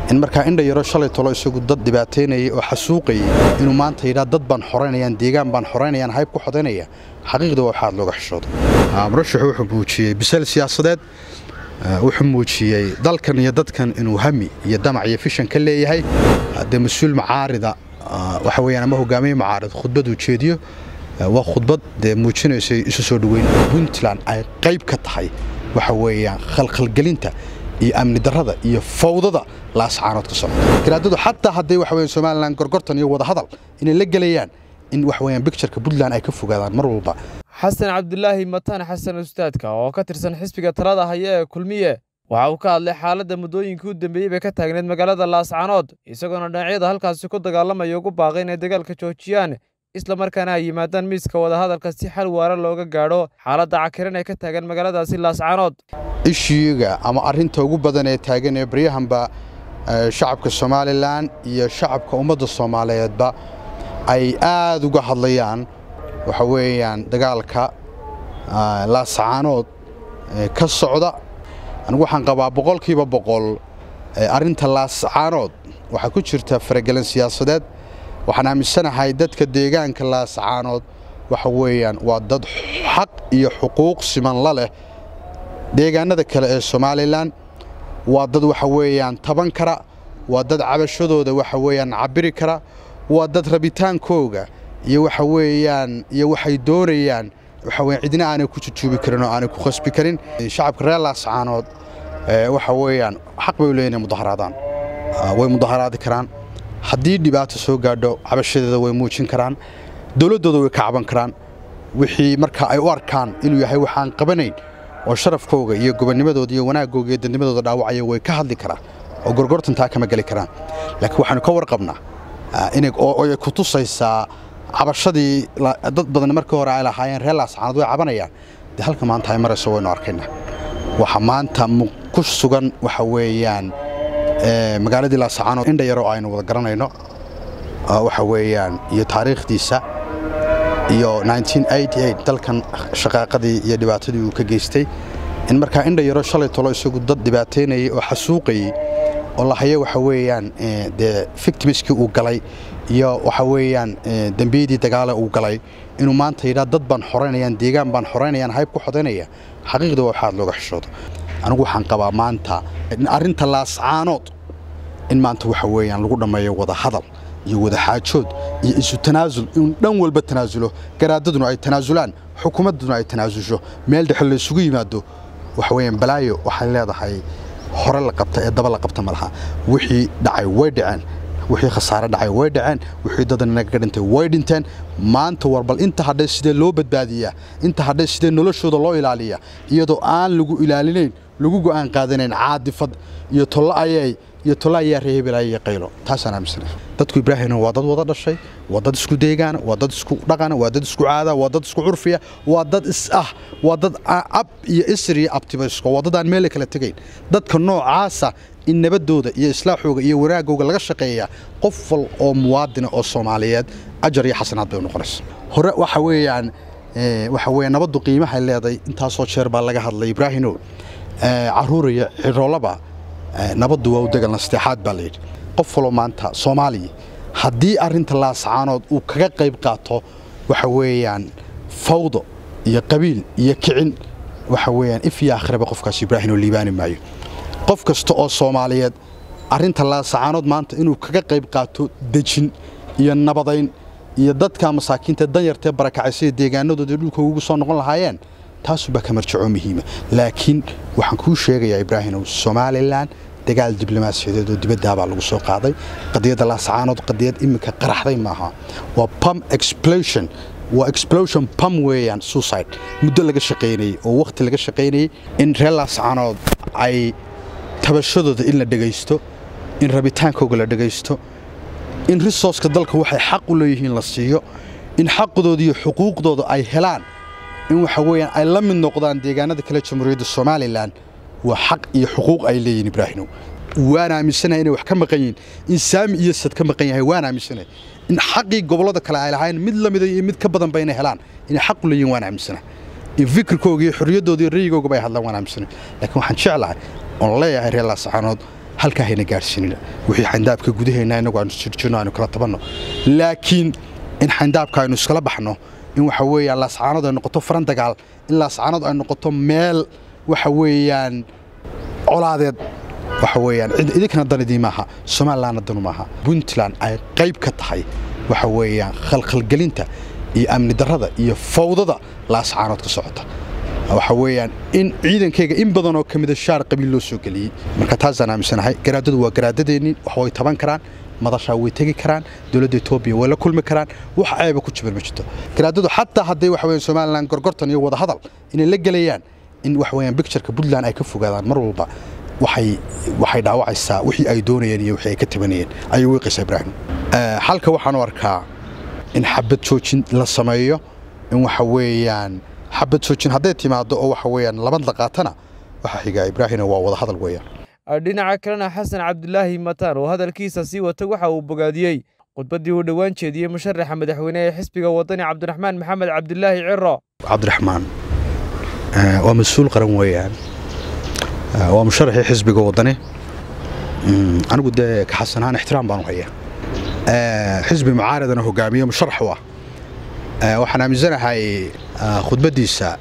in markaa indha yaro shalay tolo isagu dad dhibaataynayay oo xasuuqayay inuu maanta yidhaa dad baan xoraynayaan deegaan baan xoraynayaan hayb ku xodaynaya xaqiiqda waa waxaad looga xishoodo murashaxu wuxuu muujiyey bisayl siyaasadeed wuxuu muujiyey dalkan iyo dadkan inuu hami iyo damac iyo fishan ka leeyahay dee mas-uul macaarida waxa weyaan ama hogaamiye macaarid khudbaduu jeediyo waa khudbad dee muujinaysay isu soo dhoweyn puntland ay qayb ka tahay waxa weeyaan khalkhalgelinta iyo amni darrada iyo fawdada laascaanood ka socota garaadadu xataa hadday waxa weyan somalilan gorgortan iyo wadahadal inay la gelayaan in waxa weeyaan bictureka puntland ay ka fogaadaan mar walba xasan cabdulaahi mataan xasan ustaadka oo ka tirsan xisbiga talada haya ee kulmiye waxa uu ka hadlay xaaladda muddooyinkii u dambeeyey bay ka taagneed magaalada laascaanood isagoona dhinacyada halkaasi ku dagaalamaya ugu baaqay inay dagaalka joojiyaan isla markaana ay yimaadaan miiska wadahadalka si xal waara looga gaadho xaaladda cakiran ee ka taagan magaaladaasi laascaanood ishiiga ama arinta ugu badan ee taagan ee baryahanba shacabka somalilan iyo shacabka ummadda soomaaliyeedba ay aad uga hadlayaan waxa weeyaan dagaalka laascaanood ka socda anigu waxaan qabaa boqolkiiba boqol arrinta laascaanood waxaa ku jirta faragelin siyaasadeed waxaan aaminsanahay dadka deegaanka laascaanood waxa weeyaan waa dad xaq iyo xuquuq siman la leh deegaanada kale ee somalilan waa dad waxa weeyaan taban kara waa dad cabashadooda waxa weeyaan cabiri kara waa dad rabitaankooga iyo waxa weeyaan iyo waxay doonayaan waxa weeyaan cidina aanay ku jujuubi karin oo aanay ku khasbi karin shacabka reer laascaanood waxa weeyaan xaq bay u leeyihin inay mudaharaadaan way mudaharaadi karaan haddii dhibaato soo gaadho cabashadeeda way muujin karaan dowladdooda way ka caban karaan wixii marka ay u arkaan inuu yahay waxaan qabanayn oo sharafkooga iyo gobonnimadooda iyo wanaagooga iyo dadnimadooda dhaawacaya way ka hadli karaan oo gorgortantaa kama geli karaan laakiin waxaanu ka warqabnaa inay ku tusaysaa cabashadii dad badan markii hore ay lahaayeen reer laascaanood way cabanayaan dee halka maanta ay marayso waynu arkaynaa waxa maanta ku sugan waxa weeyaan magaaladii laascaanood indha yaroo aynu wada garanayno waxa weeyaan iyo taariikhdiisa iyo dalkan shaqaaqadii iyo dhibaatadii uu ka geystay in markaa indha yaro shalay tolo isagu dad dhibaataynayay oo xasuuqayay oo lahaye waxa weeyaan dee victimiskii uu galay iyo waxa weeyaan dembiyadii dagaale uu galay inuu maanta yidhaa dad baan xoraynayaan deegaan baan xoraynayaan hayb ku xodaynaya xaqiiqda waa waxaad looga xishoodo anigu waxaan qabaa maanta arrinta laascaanood in maanta waxa weeyaan lagu dhammeeyo wada hadal iyo wada xaajood iyo isu tanaasul in dhan walba tanaasulo garaadaduna ay tanaasulaan xukuumadduna ay tanaasusho meel dhexe laysugu yimaado waxa weeyaan balaayo waxay leedahay hore la qabta ee daba la qabta ma laha wixii dhacay way dhaceen wixii khasaare dhacay way dhaceen wixii dadan inaga dhintay way dhinteen maanta war bal inta hadhay sidee loo badbaadiyaa inta hadhay sidee noloshooda loo ilaaliyaa iyadoo aan lagu ilaalinayn lagu go'aan qaadanayn caadifad iyo tollo ayay iyo tollo ayaa reehebelaya iyo qaylo taasaan aaminsanahay dadku ibraahimna waa dad wada dhashay waa dad isku deegaana waa dad isku dhaqana waa dad isku caada waa dad isku curfiya waa dad is ah waa dad ab iyo isr iyo abtibaysko waa dad aan meele kala tegayn dadka noocaasa in nabadooda iyo islaaxooga iyo wanaagooga laga shaqeeyaa qof wal oo muwaadina oo soomaaliyeed ajar iyo xasanaad bay u noqonaysa hore waxa weeyaan waxa weeyaan nabaddu qiimahay leeday intaasoo jeer baa laga hadlay ibraahimow caruuraya ciroolaba nabaddu waa u degalna saddexaad baa layidhi qof waloo maanta soomaaliya haddii arrinta laascaanood uu kaga qayb qaato waxa weeyaan fawdo iyo qabiil iyo kicin waxa weeyaan if iyo akhraba qofkaas ibraahim oo liibaani maayo qof kasta oo soomaaliyeed arrinta laascaanood maanta inuu kaga qayb qaato dejin iyo nabadayn iyo dadka masaakiinta danyartee barakacaysa deegaanadooda dhulka ugu soo noqon lahaayeen taasubaa ka marjaco muhiima laakiin waxaan kuu sheegayaa ibraahimow somalilan dagaal diblomaasiyadeed oo dibaddaabaa lagu soo qaaday qadiyadda laascaanood qadiyad iminka qaraxday maaha waa pum explosion waa explosion pum weeyaan suicide muddo laga shaqaynayey oo wakhti laga shaqaynayey in reer laascaanood ay tabashadooda in la dhegaysto in rabitaankooga la dhegaysto in risooska dalka waxay xaq u leeyihiin la siiyo in xaqdooda iyo xuquuqdooda ay helaan in waxa weeyaan ay la mid noqdaan deegaanada kale jamhuuriyadda somalilan waa xaq iyo xuquuq ay leeyihin ibraahimow waan aaminsanahay inay wax ka maqan yihiin in saami iyo sad ka maqan yahay waan aaminsanahay in xaqii gobollada kale ay lahayn mid la mida iyo mid ka badanba inay helaan inay xaq u leeyihin waan aaminsanahay in fikirkooga iyo xorriyaddooda iyo rayigooga bay hadlaan waan aaminsanahay laakiin waxaan jeclahay oon leeyahay reer laascaanood halkaa hayna gaadhsiinina wixii xayndaabka gudaheenna innagu aynu jirjirno aynu kala tabanno laakiin in xayndaabka aynu iskala baxno in waxa weeyaan laascaanood ay noqoto faran dagaal in laascaanood ay noqoto meel waxa weeyaan colaadeed waxa weeyaan idinkana dan idii maaha somalilandna danu maaha puntland ay qayb ka tahay waxa weeyaan khalkhalgelinta iyo amni darrada iyo fawdada laascaanood ka socota waxa weeyaan in ciidankayga in badan oo ka mida shaar qabiil loo soo geliyey marka taasaan aaminsanahay garaadadu waa garaadadeennii wax way taban karaan madashaa way tegi karaan dowladda etoobiya way la kulmi karaan wax ceeba ku jiban ma jirto garaadadu xataa hadday waxa weeyaan somaliland gorgortan iyo wadahadal inay la gelayaan in wax weeyaan bictureka puntland ay ka fogaadaan mar walba waxay waxay dhaawacaysaa wixii ay doonayeen iyo wixii ay ka tabanayeen ayay weeqaysaa ibraahim halka waxaan u arkaa in xabad joojin la sameeyo in waxa weeyaan xabad joojin hadday timaado oo waxa weeyaan labad la qaatana waxa xiga ibraahimna waa wada hadal weeyaan dhinaca kalena xasan cabdilaahi mataan oo hadalkiisa sii wata waxa uu bogaadiyey khudbaddii uu dhowaan jeediyey musharaxa madaxweyne ee xisbiga wadani cabdiraxmaan maxamed cabdilaahi ciro cabdiraxmaan waa mas-uul qaran weeyaan waa musharaxii xisbiga wadani anigu dee ka xasan ahaan ixtiraam baan u hayaa xisbi mucaaradana hogaamiye musharax u ah waxaan aaminsanahay khudbaddiisa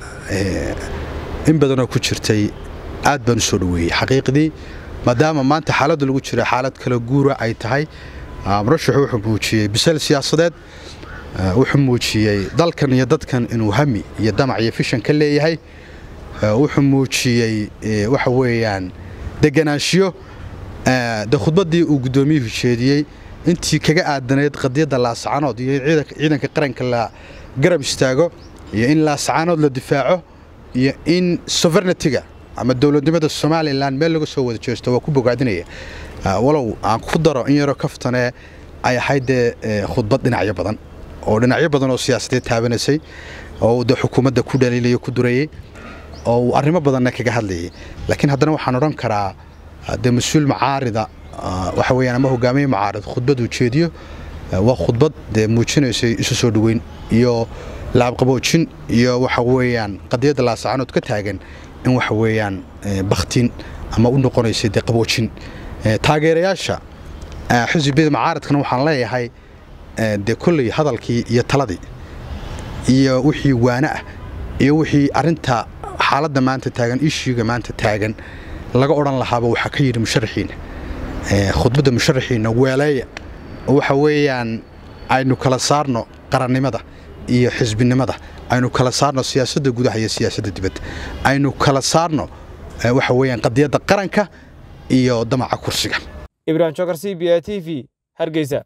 in badanoo ku jirtay aad baan u soo dhoweeyey xaqiiqdii maadaama maanta xaaladda lagu jira xaalad kala guura ay tahay murashaxu wuxuu muujiyey bisal siyaasadeed wuxuu muujiyey dalkan iyo dadkan inuu hami iyo damac iyo fishan ka leeyahay wuxuu muujiyey waxa weeyaan deganaanshiyo de khudbaddii uu guddoomiyuhu jeediyey intii kaga aadanayd qadiyadda laascaanood iyo in ciidanka qaranka la garab istaago iyo in laascaanood la difaaco iyo in sovereignitiga ama dowladnimada somalilan meel laga soo wada jeesto waa ku bogaadinaya walow aan ku daro in yaroo kaftane ay ahayd dee khudbad dhinacyo badan oo dhinacyo badan oo siyaasadeed taabanaysay oo de xukuumadda ku dhaliilaya ku durayey oo uu arrimo badanna kaga hadlayay laakiin haddana waxaan odhan karaa dee mas-uul mucaarida waxa weeyaan ama hogaamiye mucaarid khudbad uu jeediyo waa khudbad dee muujinaysay isu soo dhoweyn iyo laabqaboojin iyo waxa weeyaan qadiyadda laasacanood ka taagan in waxa weeyaan bakhtiin ama u noqonaysay dee qaboojin taageerayaasha xisbiyada mucaaradkana waxaan leeyahay dee kolley hadalkii iyo taladii iyo wixii waane ah iyo wixii arinta xaaladda maanta taagan ishiiga maanta taagan laga odhan lahaaba waxaa ka yidhi musharaxiina khudbadda musharaxiina weeleeya oo waxa weeyaan aynu kala saarno qarannimada iyo xisbinimada aynu kala saarno siyaasadda gudaha iyo siyaasadda dibadda aynu kala saarno waxa weeyaan qadiyadda qaranka iyo damaca kursiga ibrahim jokar c b a t v hargeysa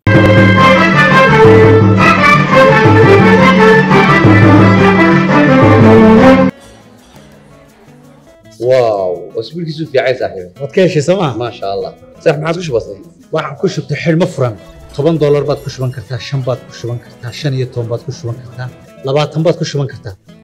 واو اسبوع كيسو في عايز صاحبي waad ka heshay sooma ما شاء الله صح ما عادش بسيط waxaan ku shubtay xidhmo furan toban doolar baad ku shuban kartaa shan baad ku shuban kartaa shan iyo toban baad ku shuban kartaa labaatan baad ku shuban kartaa